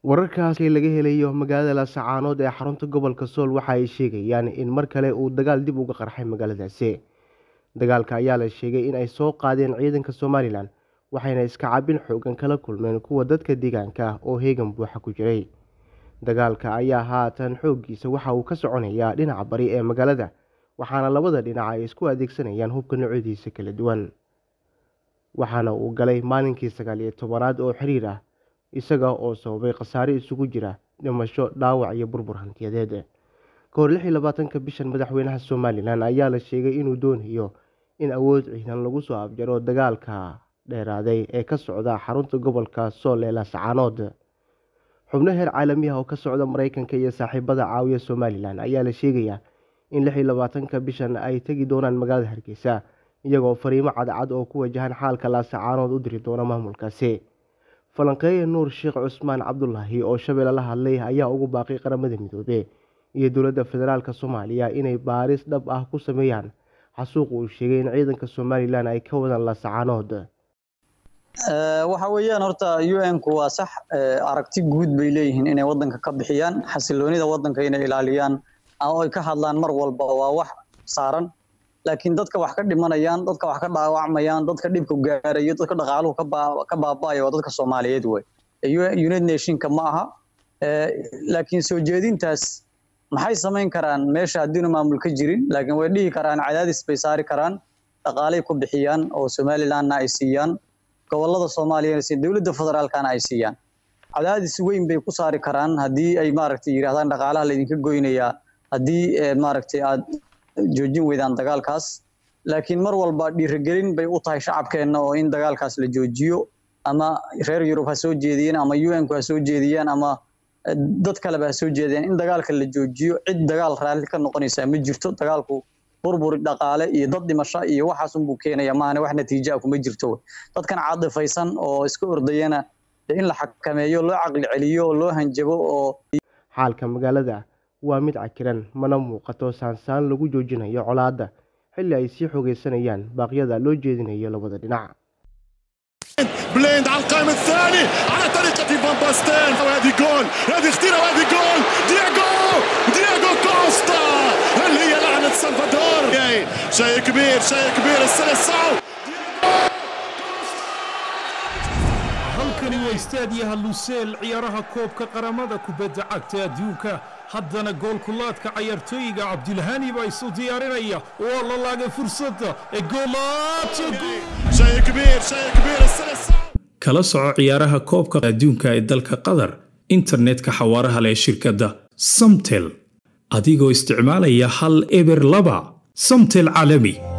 wararkaasi laga helayo magaalada laascaanood ee xarunta gobolka sool waxa ay sheegayaan in mar kale uu dagaal dib uga qarxay magaaladaasi dagaalka ayaa la sheegay in ay soo qaadeen ciidanka somalilan waxayna iska cabin xoogan kala kulmeen kuwa dadka deegaanka oo heegan buuxa ku jiray dagaalka ayaa haatan xooggiisa waxa uu ka soconayaa dhinaca bari ee magaalada waxaana labada dhinac ay isku adeegsanayaan hubka noocyadiisa kala duwan waxaana uu galay maalinkii sagaal iyo tobanaad oo xiriir ah isaga oo sababay khasaare isugu jira dhimasho dhaawac iyo burbur hantiyadeed ka hor lix iyo labaatanka bishan madaxweynaha somalilan ayaa la sheegay inuu doonayo in awood ciidan lagu soo afjaro dagaalka dheeraaday ee ka socda xarunta gobolka sool ee laascaanood xubno heer caalami ah oo ka socda mareykanka iyo saaxiibada caawiya somalilan ayaa la sheegayaa in lix iyo labaatanka bishan ay tegi doonaan magaalada hargeysa iyagoo fariimo cadcad oo ku wajahan xaalka laascaanood u diri doona maamulkaasi falanqeeye nuur sheekh cusmaan cabdulaahi oo shabeelle la hadlay ayaa ugu baaqay qaramada midoobe iyo dowladda federaalk soomaaliya inay baaris dhab ah ku sameeyaan xasuuq uu sheegay in ciidanka somalilan ay ka wadaan laascaanood waxa weeyaan horta u n ku waa sax aragti guud bay leeyihiin inay wadanka ka bixiyaan xasiloonida wadanka inay ilaaliyaan oo ay ka hadlaan mar walba waa wax saaran laakiin dadka wax ka dhimanayaan dadka wax ka dhaawacmayaan dadka dhibku gaarayo dadka dhaqaaluhu ka baaba'aya waa dadka soomaaliyeed wey united nationka ma aha laakiin soo jeedintaas maxay samayn karaan meesha haddiinu maamul ka jirin laakiin way dhihi karaan cadaadis bay saari karaan dhaqaalay ku bixiyaan oo somalilandna ay siiyaan gobolada soomaaliyana si dowladda federaalkana ay siiyaan cadaadis weyn bay ku saari karaan haddii ay maaragtay yidhahdaan dhaqaalaha laydinka goynayaa haddii maaragtay aad joojin weydaan dagaalkaas laakiin mar walba dhiirigelin bay u tahay shacabkeenna oo in dagaalkaas la joojiyo ama reer yurub ha soo jeediyeen ama u n ku ha soo jeediyeen ama dad kaleba ha soo jeediyeen in dagaalka la joojiyo cid dagaal raalli ka noqonaysaa ma jirto dagaalku burburi dhaqaale iyo dad dhimasho iyo waxaas unbuu keenaya maahane wax natiijo ah kuma jirto dadkan cadifaysan oo iska ordayana in la xakameeyo loo caqli celiyo oo loo hanjabo oo xaalka magaalada waa mid cakiran mana muuqato saansaan lagu joojinayo colaadda xilli ay sii xoogeysanayaan baaqyada loo jeedinayo labada dhinac بليند على القائم الثاني على طريقة فان باستين وهذه جول هذه اختيرة وهذه جول دياغو دياغو كوستا هل هي لعنة سلفادور شيء كبير شيء كبير السلسعو halkani waa istaadiyaha luseel ciyaaraha koobka qaramada kubadda cagta adduunka haddana goolkulaadka cayaartooyiga cabdilhani baa isu diyaarinaya waa la laagay fursadda ee شيء كبير شيء كبير السلسعو kala soco ciyaaraha koobka adduunka ee dalka qatar internetka xawaaraha leh shirkadda samtel adigoo isticmaalaya hal eber laba samtel caalami